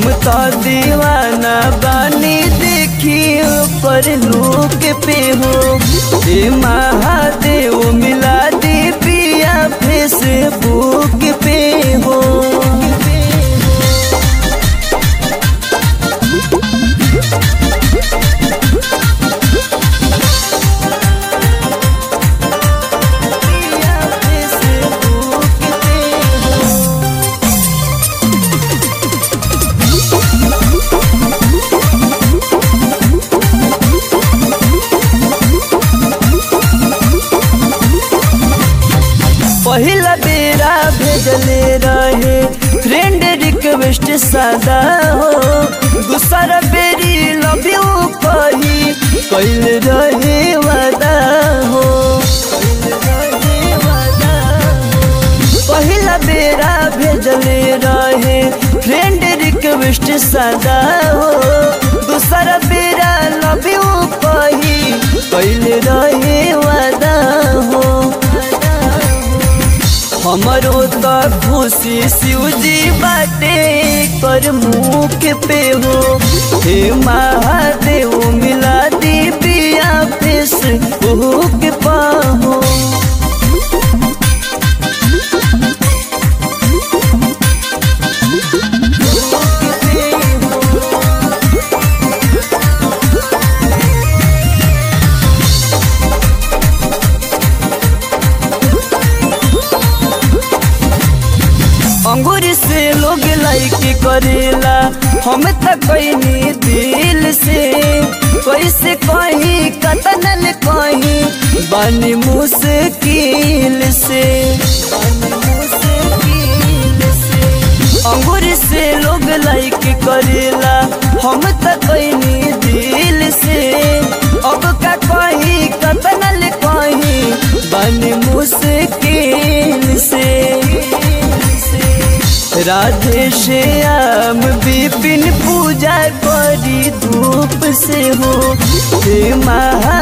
तो दीवाना बानी देखी पर लोग पे हो हे महादेव मिला दी पिया फेसबुक पे हो पिया फेसबुक पे हो पहिला बेरा भेजले रहे फ्रेंड रिक्वेस्ट सादा हो दूसरा बेरी लव यू कही कैल रहे वादा हो पहिला बेरा भेजले रहे फ्रेंड रिक्वेस्ट सादा हो दूसरा बेरा लव यू कही कैल रहे वादा हो हमरो तो खुशी शिवजी बाटे कर मुख पे हो हे महादेव मिला दी पिया फेस भूख पाहो अंगूर से लोग लाइक करेला हम त कहीं दिल से कैसे कहीं कतनल कहीं बनी मुश्किल से अंगूर से लोग लाइक करेला हम त कहीं दिल से अब का कहीं कतनल कहीं बनी मुश्किल से राधे श्याम विपिन पूजा करी धूप से हो हे महा